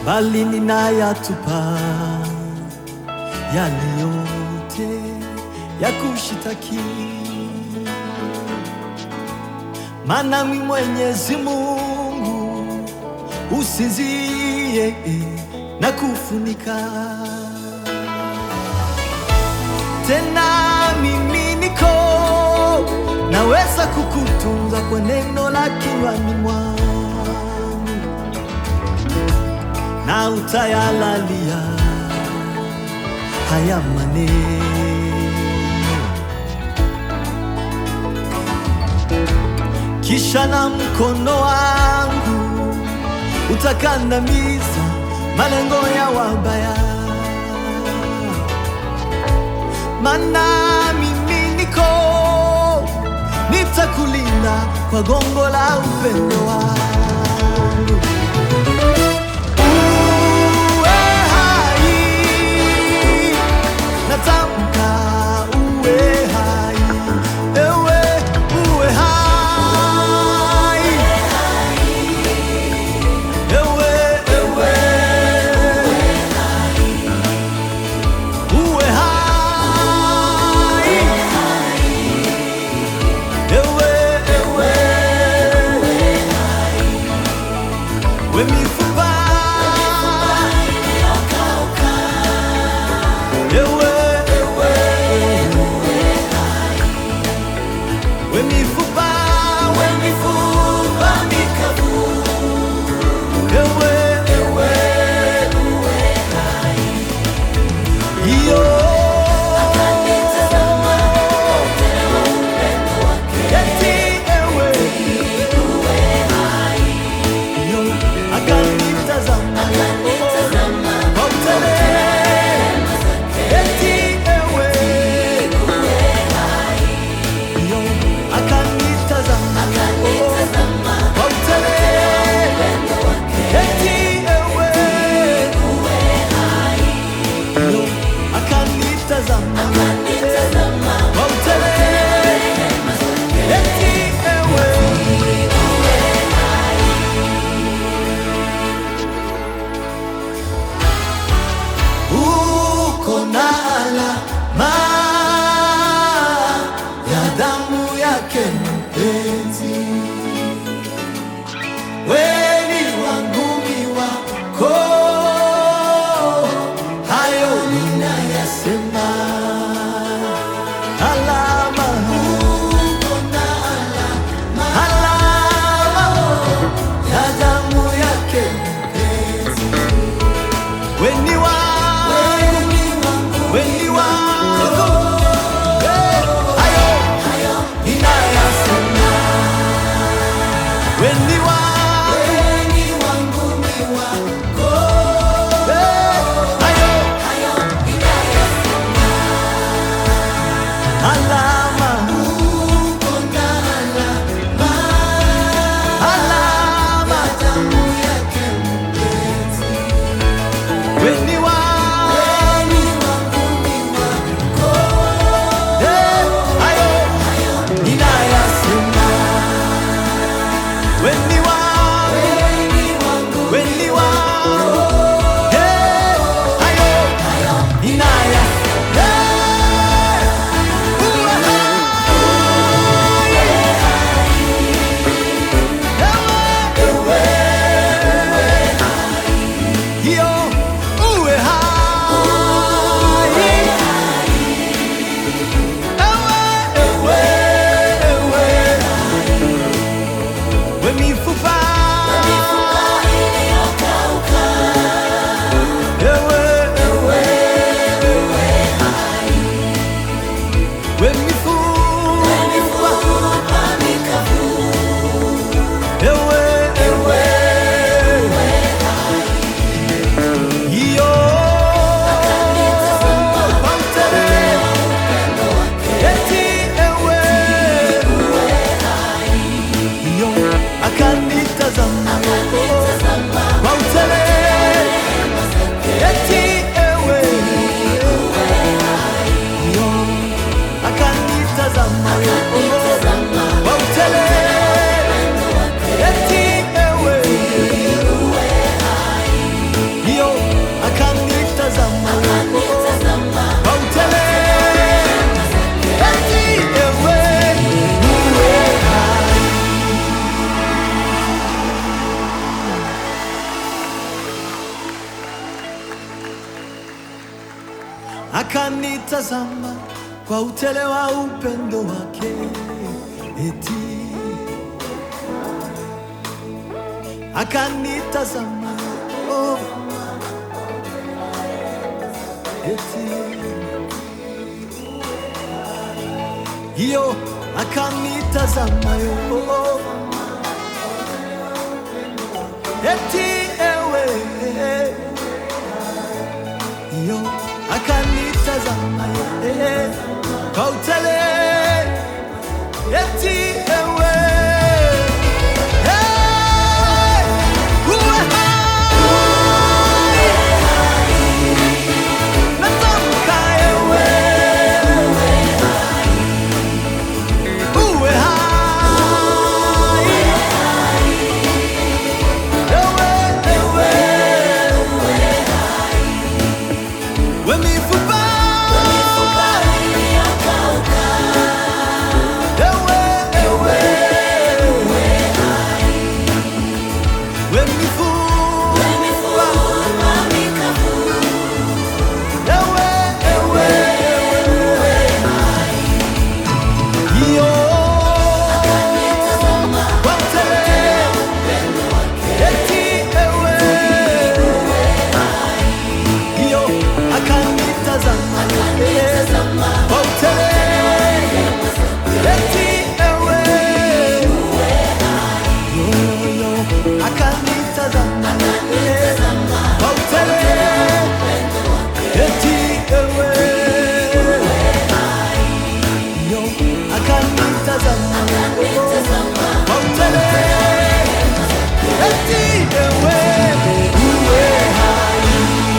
bali ninayatupa yale yote ya kushitaki, maana mi Mwenyezi Mungu usinzie na kufunika tena mimi niko naweza kukutunza kwa neno la kinywani mwangu na utayalalia haya maneno, kisha na mkono wangu utakandamiza malengo ya wabaya mana mimi niko nitakulinda kwa gongo la upendo wangu. Uwe hai, natamka uwe hai, ewe uwe hai, ewe ewe uwe hai, ewe ewe we mifupa ewe ewe we mifupa we mifupa mikavu ewe ewe iyo eti ewe iyo akanitazama kwa utelema eti ewe iyo akanitazama kwa utelema eti ewe iyo akanitazama kwa utelema eti ewe uko na alama ya damu yake mpenzi, weni wangu mi wako, hayo ninayasema. Alama, uko na alama, alama ya damu yake mpenzi, weni wangu weni wangu Eh, hayo ninayasema. Weni wangu Eh, hayo alama alama weni wangu akanitazama kwa utele wa upendo wake, eti akanitazama oh, eti hiyo akanitazama yo oh, eti ewe hiyo akanitazama ye kwa utele eti ewe Hey, uwe hai. Natamka ewe uwe hai. Ewe, ewe. We mifupa. Ewe, ewe. We mifupa. Ewe, ewe, ewe. Iyo. Watele. Eti ewe. Iyo akanitazama kwa utele. Eti ewe. Yo, yo, akanitazama kwa utele. Eti ewe. Yo, akanitazama kwa utele. Eti ewe. Uwe hai.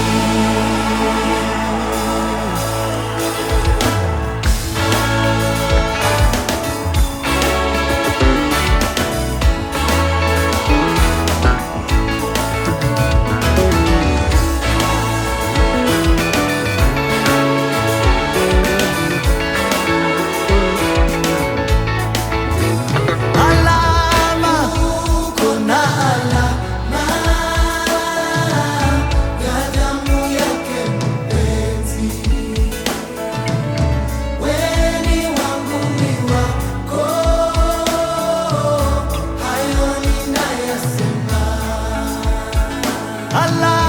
Alama, kuna alama ya damu yake mpenzi. Weni wangu ni wako, hayo ninayasema. Alama